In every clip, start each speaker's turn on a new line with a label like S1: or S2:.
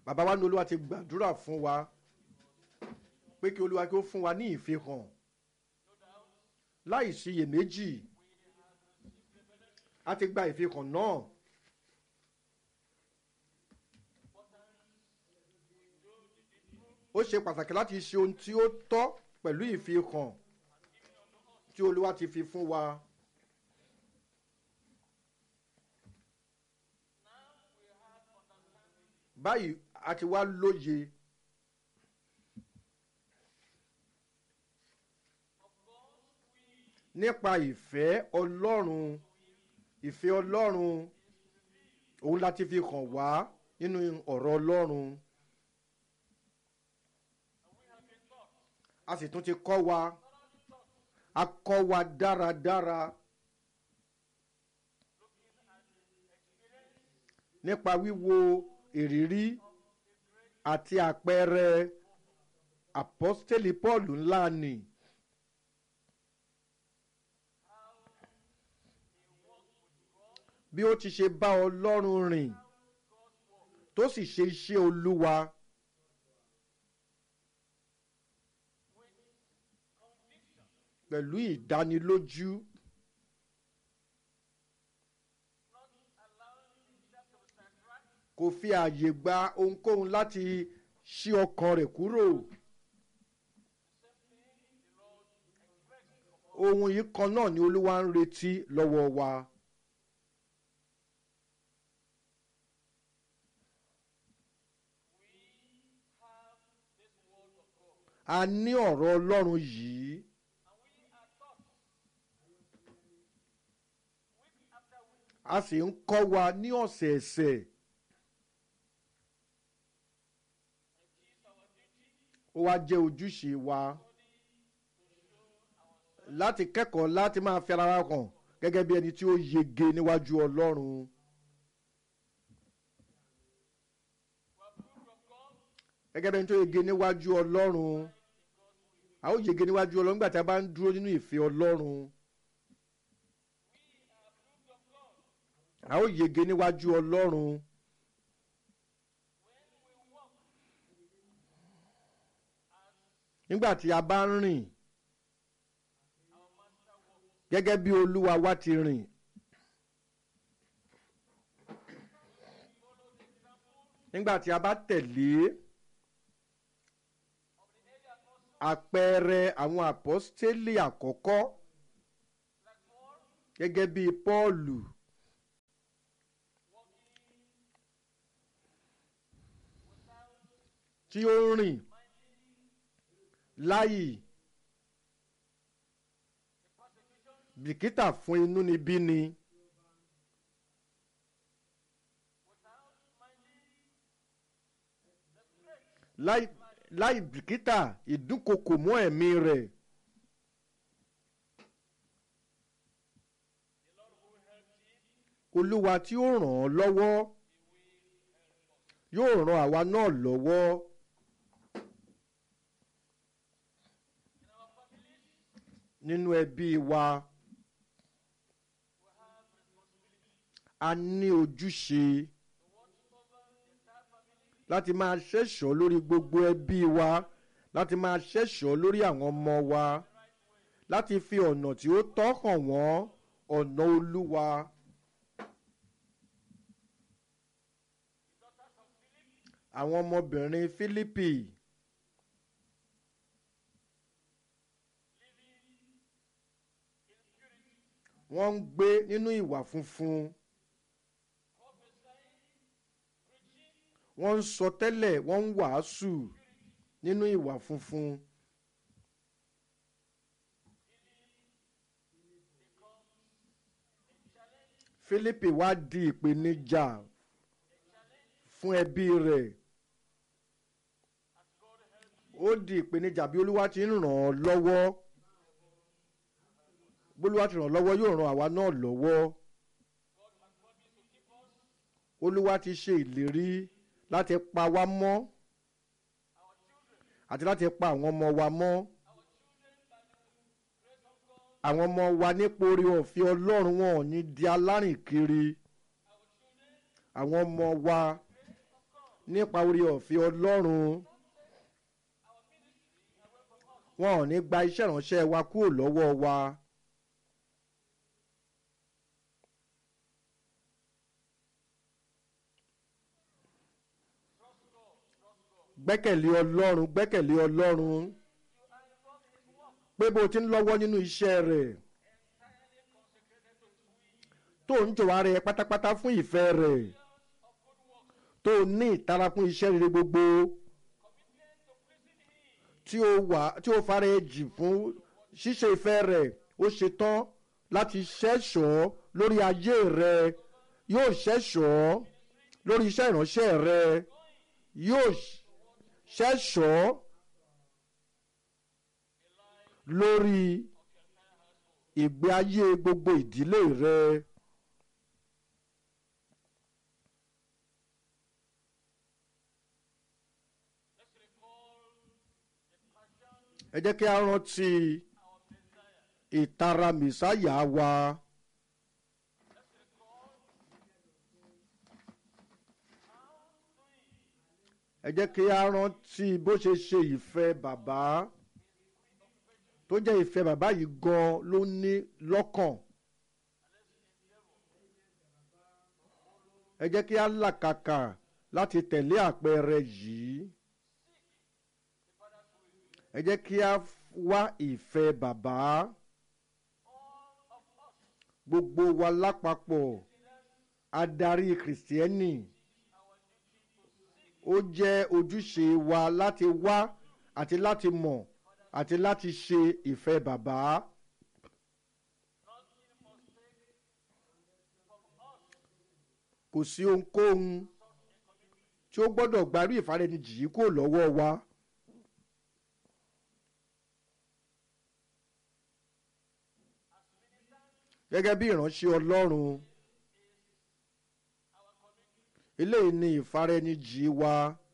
S1: bàbá wa ní olúwa ti gbàdúrà fún wa pé kí olúwa kí ó fún wa ní ìfihàn láì síyèméjì a ti gba ìfihàn náà ó ṣe pàtàkì láti ṣe ohun tí ó tọ́ pẹ̀lú ìfihàn tí olúwa ti fi fún wa. báyìí a ti wá lóye nípa ìfẹ́ ọlọ́run ìfẹ́ ọlọ́run òun láti fi hàn wá nínú ọ̀rọ̀ ọlọ́run a sì tún ti kọ́ wa a kọ́ wa dáradára nípa wíwo ìrírí àti àpẹẹrẹ apọ́stélì paul ńlá ni. bí ó ti ṣe bá ọlọ́run rìn tó sì ṣe iṣẹ́ olúwa pẹ̀lú ìdánilójú kò fi ààyè gba ohunkóhun láti ṣí ọkàn rẹ̀ kúrò. ohun yìí kan náà ni olúwa ń retí lọ́wọ́ wa. a ní ọ̀rọ̀ ọlọ́run yìí. a sì ń kọ́ wa ní ọ̀sẹ̀ẹ̀sẹ̀. ó wá jẹ́ ojúṣe wa láti kẹ́kọ̀ọ́ láti máa fi ara wa hàn gẹ́gẹ́ bí ẹni tí ó yege níwájú ọlọ́run. gẹ́gẹ́ bí ẹni tó yege níwájú ọlọ́run a ó yege níwájú ọlọ́run nígbà tí a bá ń dúró nínú ìfẹ́ ọlọ́run. a ó yege níwájú ọlọ́run. nígbà tí a bá ń rìn gẹ́gẹ́ bí olúwa wa ti rìn. nígbà tí a bá tẹ̀lé àpẹẹrẹ àwọn àpọ́stélì àkọ́kọ́ gẹ́gẹ́ bí pọ́ọ̀lù. tí ó ń rìn láì bìkítà fún inú níbí ni. láì láì bìkítà ìdúnkokò mọ́ ẹ̀mí rẹ̀. olúwa tí ó ràn án lọ́wọ́ yóò ran àwa náà lọ́wọ́. nínú ẹbí wa a ní ojúṣe láti máa ṣẹ̀ṣọ́ lórí gbogbo ẹbí wa láti máa ṣẹ̀ṣọ́ lórí àwọn ọmọ wa láti fi ọ̀nà tí ó tọ́ hàn wọ́n ọ̀nà olúwa. àwọn ọmọbìnrin fílípì. wọ́n ń gbé nínú ìwà funfun. wọ́n ń sọ tẹ́lẹ̀ wọ́n ń wàásù nínú ìwà funfun. Fílípì wá di ìpèníjà fún ẹbí rẹ̀. ó di ìpèníjà bí olúwa ti ń ràn án lọ́wọ́ bólúwa ti ràn lọ́wọ́ yóò ran àwa náà lọ́wọ́ olúwa ti ṣe ìlérí láti pa wá mọ́ àti láti pa àwọn ọmọ wa mọ́ àwọn ọmọ wa nípa orí ọ̀fẹ́ ọlọ́run wọn ò ní di alárìn kiri àwọn ọmọ wa nípa orí ọ̀fẹ́ ọlọ́run wọn ò ní gba iṣẹ́ ìránṣẹ́ wa kúrò lọ́wọ́ wa. gbẹ́kẹ̀lé ọlọ́run gbẹ́kẹ̀lé ọlọ́run pé bó ti ń lọ́wọ́ nínú iṣẹ́ rẹ̀ tó ń jọ̀wọ́ ara ẹ pátápátá fún ìfẹ́ rẹ̀ tó ní ìtara fún iṣẹ́ rere gbogbo tí ó wà tí ó fara ẹ jì fún ṣíṣe ìfẹ́ rẹ̀ ó ṣetán láti ṣẹ́ṣọ́ lórí ayé rẹ̀ yóò ṣẹ́ṣọ́ lórí iṣẹ́ ìránṣẹ́ rẹ̀ yóò ṣẹ́ṣọ́ lórí ìgbé ayé gbogbo ìdílé rẹ̀. ẹ jẹ́ kí a rántí ìtara mìsáyà wa. ẹ jẹ́ kí a rántí bó ṣe ṣe ìfẹ́ bàbá tó jẹ́ ìfẹ́ bàbá yìí gan ló ní lọ́kàn. ẹ jẹ́ kí a làkàkà láti tẹ̀lé àpẹẹrẹ yìí ẹ jẹ́ kí a wá ìfẹ́ bàbá gbogbo wa lápapọ̀ adarí kìrìsìtẹ́nì ó jẹ́ ojúṣe wa láti wá àti láti mọ̀ àti láti ṣe ìfẹ́ bàbá. kò sí ohunkóhun tí ó gbọ́dọ̀ gbarí ìfarẹ́nijì yìí kúrò lọ́wọ́ wa. gẹ́gẹ́ bí ìránṣẹ́ ọlọ́run eléyìí ni ìfarẹ́nijì wa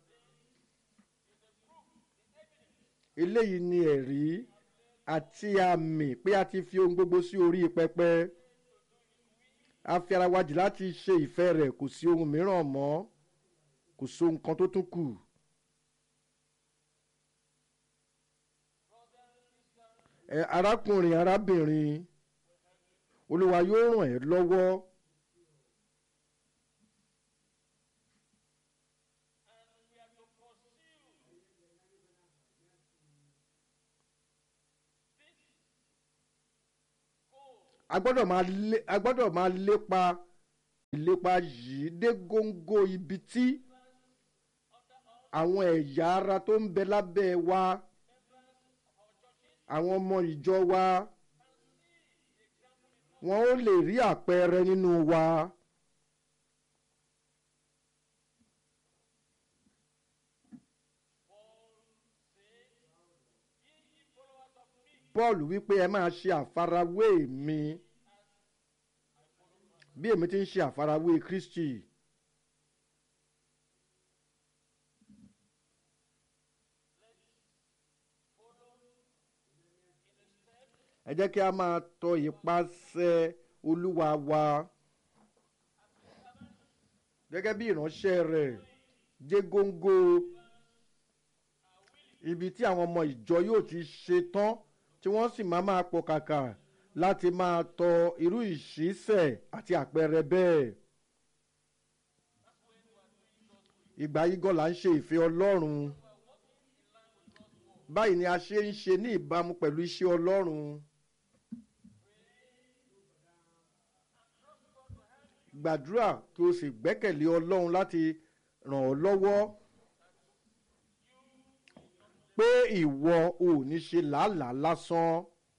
S1: eléyìí ni ẹ̀rí àti àmì pé a ti fi ohun gbogbo sí orí pẹpẹ a fi ara wa jì láti ṣe ìfẹ́ rẹ̀ kò sí ohun mìíràn mọ́ kò sí ohun kan tó tún kù. ẹ arákùnrin arábìnrin olúwa yóò ràn ẹ́ lọ́wọ́. a gbọ́dọ̀ máa lé a gbọ́dọ̀ máa lépa ìlépa yìí dé góńgó ibi tí àwọn ẹ̀yà ara tó ń bẹ lábẹ́ wa àwọn ọmọ ìjọ wa wọn ó lè rí àpẹẹrẹ nínú wa. paul wípé ẹ máa ṣe àfarawé mi bí èmi ti ń ṣe àfarawé kristi. ẹ jẹ́ kí a máa tọ ìpasẹ̀ olúwa wa gẹ́gẹ́ bí ìránṣẹ́ rẹ̀ dé góńgó ibi tí àwọn ọmọ ìjọ yóò ti ṣe tán tí wọ́n sì máa máa pọ̀ kàkà láti máa tọ irú ìṣísẹ̀ àti àpẹẹrẹ bẹ́ẹ̀. ìgbà yìí gan la ń ṣe ìfẹ́ ọlọ́run báyìí ni a ṣe ń ṣe ní ìbámu pẹ̀lú iṣẹ́ ọlọ́run. gbàdúrà kí o sì gbẹ́kẹ̀lé ọlọ́run láti ràn ọ́ lọ́wọ́ pé ìwọ ò ní ṣe làálàá lásán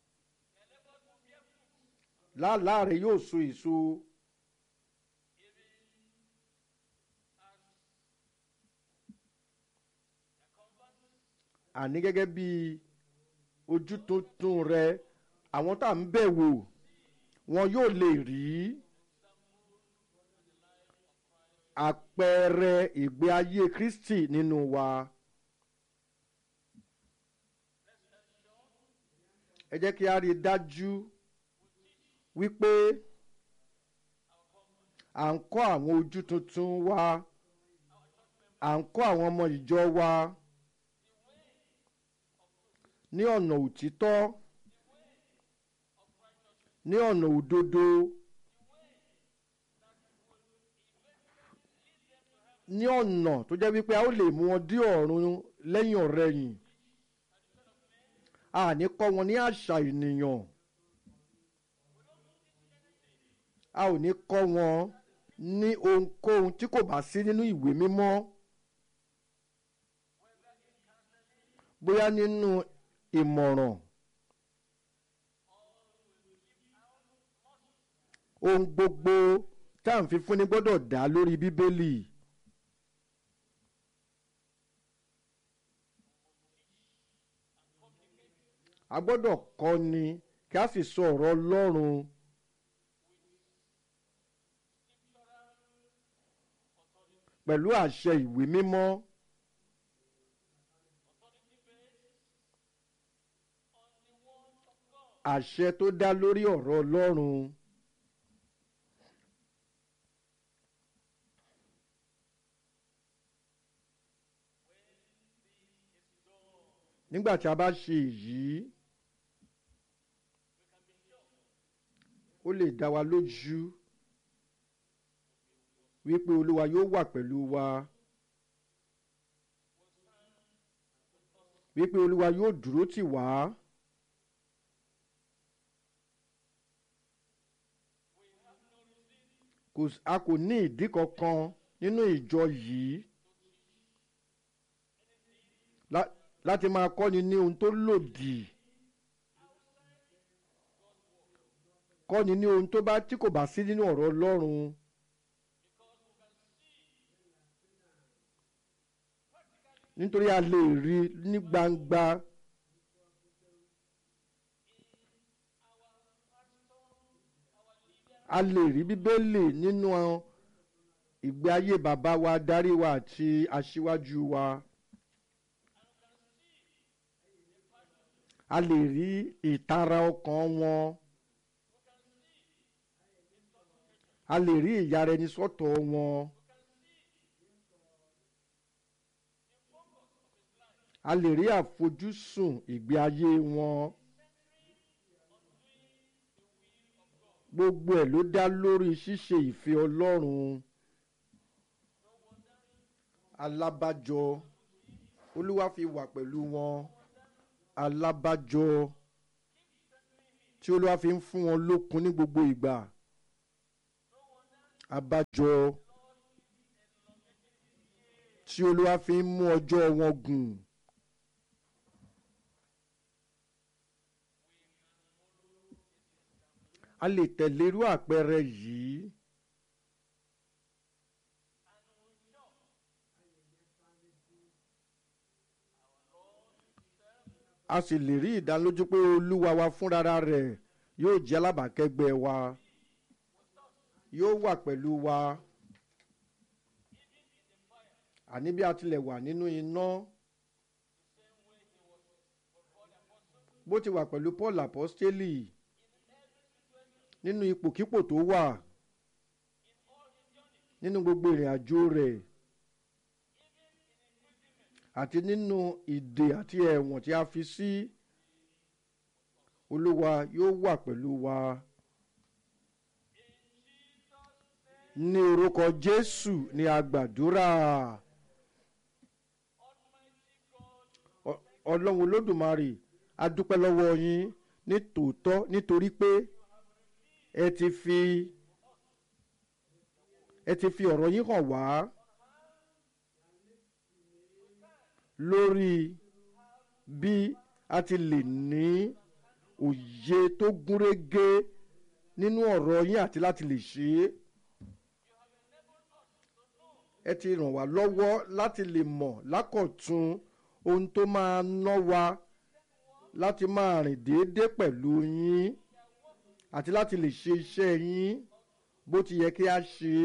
S1: làálàá rẹ yóò so èso. àní gẹ́gẹ́ bí ojú tuntun rẹ àwọn tá à ń bẹ̀ wò wọn yóò lè rí àpẹẹrẹ ìgbé ayé kristi nínú wa. ẹ jẹ́ kí a rí i dájú wípé à ń kọ́ àwọn ojú tuntun wa à ń kọ́ àwọn ọmọ ìjọ wa ní ọ̀nà òtítọ́ ní ọ̀nà òdodo ní ọ̀nà tó jẹ́ wípé a ó lè mú wọn dé ọ̀run lẹ́yìn ọ̀rẹ̀yìn a ní kọ́ wọn ní àṣà ènìyàn a ò ní kọ́ wọn ní ohunkóhun tí kò bá sí nínú ìwé mímọ́ bóyá nínú ìmọ̀ràn ohun gbogbo tá à ń fi fúnni gbọ́dọ̀ dá lórí bíbélì. a gbọ́dọ̀ kọ́ ni kí a sì sọ ọ̀rọ̀ ọlọ́run pẹ̀lú àṣẹ ìwé mímọ́ àṣẹ tó dá lórí ọ̀rọ̀ ọlọ́run. nígbà tí a bá ṣe èyí ó lè dá wa lójú wípé olúwa yóò wà pẹ̀lú wa wípé olúwa yóò dúró tì wá kò s- a kò ní ìdí kankan nínú ìjọ yìí lá- láti máa kọ́ni ní ohun tó lòdì kọ́ni ní ohun tó bá tí kò bá sí nínú ọ̀rọ̀ ọlọ́run nítorí a lè rí ní gbangba a lè rí bíbélì nínú ìgbé ayé bàbá wa darí wa àti aṣíwájú wa. a lè rí ìtara ọkàn wọn a lè rí ìyára ẹni sọ́tọ̀ wọn a lè rí àfojúsùn ìgbé ayé wọn gbogbo ẹ̀ ló dá lórí ṣíṣe ìfẹ́ ọlọ́run alábàjọ olúwa fi wà pẹ̀lú wọn alábàjọ tí olúwa fi ń fún wọn lókun ní gbogbo ìgbà abájọ tí olúwa fi ń mú ọjọ́ wọn gùn. a lè tẹ̀lé irú àpẹẹrẹ yìí. a sì lè rí ìdánilójú pé olúwa wa fúnra rẹ̀ yóò jẹ́ alábàákẹ́gbẹ́ wa yóò wà pẹ̀lú wa àní bí a tilẹ̀ wà nínú iná bó ti wà pẹ̀lú paul apostoli nínú ipòkípò tó wà nínú gbogbo ìrìn àjò rẹ̀ àti nínú ìdè àti ẹ̀wọ̀n tí a fi sí olúwa yóò wà pẹ̀lú wa. ní orúkọ jésù ni a gbàdúrà Ọ- ọlọ́run olódùmarè a dúpẹ́ lọ́wọ́ yín ní tòótọ́ nítorí pé ẹ ti fi ẹ ti fi ọ̀rọ̀ yín hàn wá lórí bí a ti lè ní òye tó gúnrégé nínú ọ̀rọ̀ yín àti láti lè ṣe é ẹ ti ràn wá lọ́wọ́ láti lè mọ̀ lákọ̀tún ohun tó máa ná wa láti máa rìn déédéé pẹ̀lú yín àti láti lè ṣe iṣẹ́ yín bó ti yẹ kí a ṣe é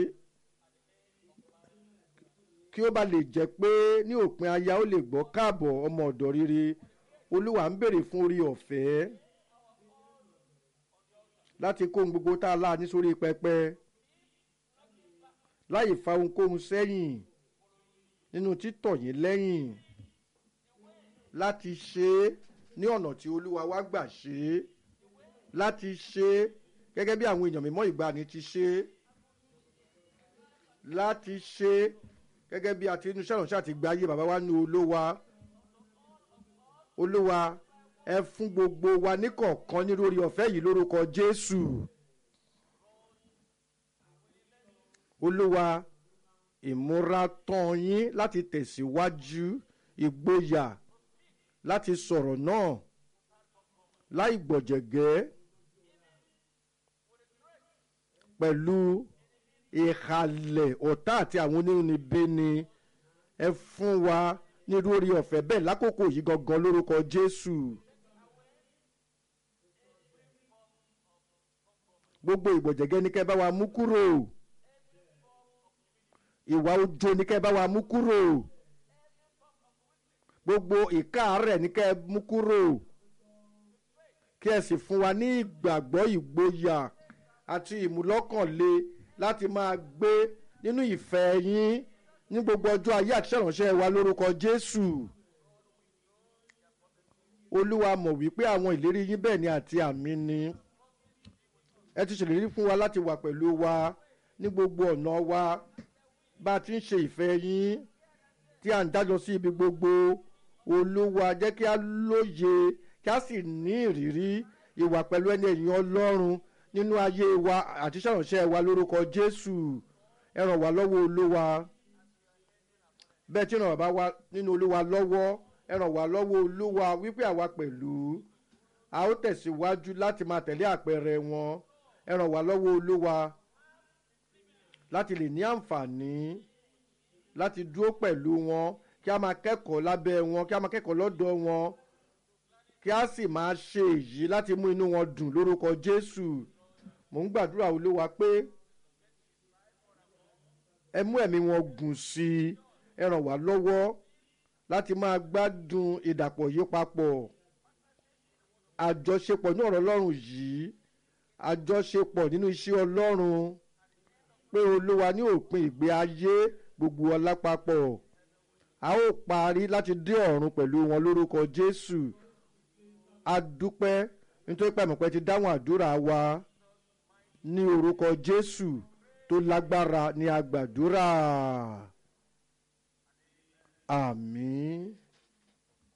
S1: kí ó bá lè jẹ́ pé ní òpin aya ó lè gbọ́ káàbọ̀ ọmọ ọ̀dọ̀ rere olúwa ń béèrè fún orí ọ̀fẹ́ láti kó ohun gbogbo tá a lá ní sórí pẹpẹ láì fa ohunkóhun sẹ́yìn nínú títọ̀ yín lẹ́yìn láti ṣe é ní ọ̀nà tí olúwa wá gbà ṣe é láti ṣe é gẹ́gẹ́ bí àwọn èèyàn mímọ́ ìgbàanì ti ṣe é láti ṣe é gẹ́gẹ́ bí àti inú sẹ́wọ̀n ṣáà ti gba ayé bàbá wa ní olówa olúwa ẹ fún gbogbo wa níkọ̀ọ̀kan ní lórí ọ̀fẹ́ yìí lórúkọ jésù olúwa ìmúratán yín láti tẹ̀síwájú ìgboyà láti sọ̀rọ̀ náà láì gbọ̀jẹ̀gẹ́ pẹ̀lú ìhàlẹ̀ ọ̀tá àti àwọn onírúnibíni ẹ fún wa ní lórí ọ̀fẹ́ bẹ́ẹ̀ lákòókò yìí gangan lórúkọ jésù. gbogbo ìgbọ̀jẹ̀gẹ́ ní kẹ́ bá wa mú kúrò ìwà ojo ní kẹ́ bá wa mú kúrò gbogbo ìkáàárẹ̀ ní kẹ́ mú kúrò kí ẹ sì fún wa ní ìgbàgbọ́ ìgboyà àti ìmúlọ́kànle láti máa gbé nínú ìfẹ́ yín ní gbogbo ọjọ́ ayé àti ṣèrànṣẹ́ wa lórúkọ jésù olúwa mọ̀ wípé àwọn ìlérí yín bẹ́ẹ̀ ni àti àmì ni ẹ ti ṣèlérí fún wa láti wà pẹ̀lú wa ní gbogbo ọ̀nà wa bá a ti ń ṣe ìfẹ́ yín tí à ń dájọ́ sí ibi gbogbo olúwa jẹ́ kí a lóye kí a sì ní ìrírí ìwà pẹ̀lú ẹni ẹ̀yìn ọlọ́run nínú ayé wa àti ṣàránṣẹ́ wa lórúkọ jésù ẹ ràn wá lọ́wọ́ olúwa bẹ́ẹ̀ tí ràn wá nínú olúwa lọ́wọ́ ẹ ràn wá lọ́wọ́ olúwa wípé àwa pẹ̀lú a ó tẹ̀síwájú láti máa tẹ̀lé àpẹẹrẹ wọn ẹ ràn wá lọ́wọ́ olúwa láti lè ní àǹfààní láti dúró pẹ̀lú wọn kí a máa kẹ́kọ̀ọ́ lábẹ́ wọn kí a máa kẹ́kọ̀ọ́ lọ́dọ̀ wọn kí a sì máa ṣe èyí láti mú inú wọn dùn lórúkọ jésù mò ń gbàdúrà olúwa pé ẹ mú ẹ̀mí wọn gùn sí i ẹ ràn wá lọ́wọ́ láti máa gbádùn ìdàpọ̀ yìí papọ̀ àjọṣepọ̀ ní ọ̀rọ̀ ọlọ́run yìí àjọṣepọ̀ nínú iṣẹ́ ọlọ́run pé olúwa ní òpin ìgbé ayé gbogbo ọlá papọ̀ a ó parí láti dé ọ̀run pẹ̀lú wọn lórúkọ jésù a dúpẹ́ nítorí pé àmọ̀pẹ́ ti dáhùn àdúrà wa ní orúkọ jésù tó lágbára ní agbàdúrà àmín.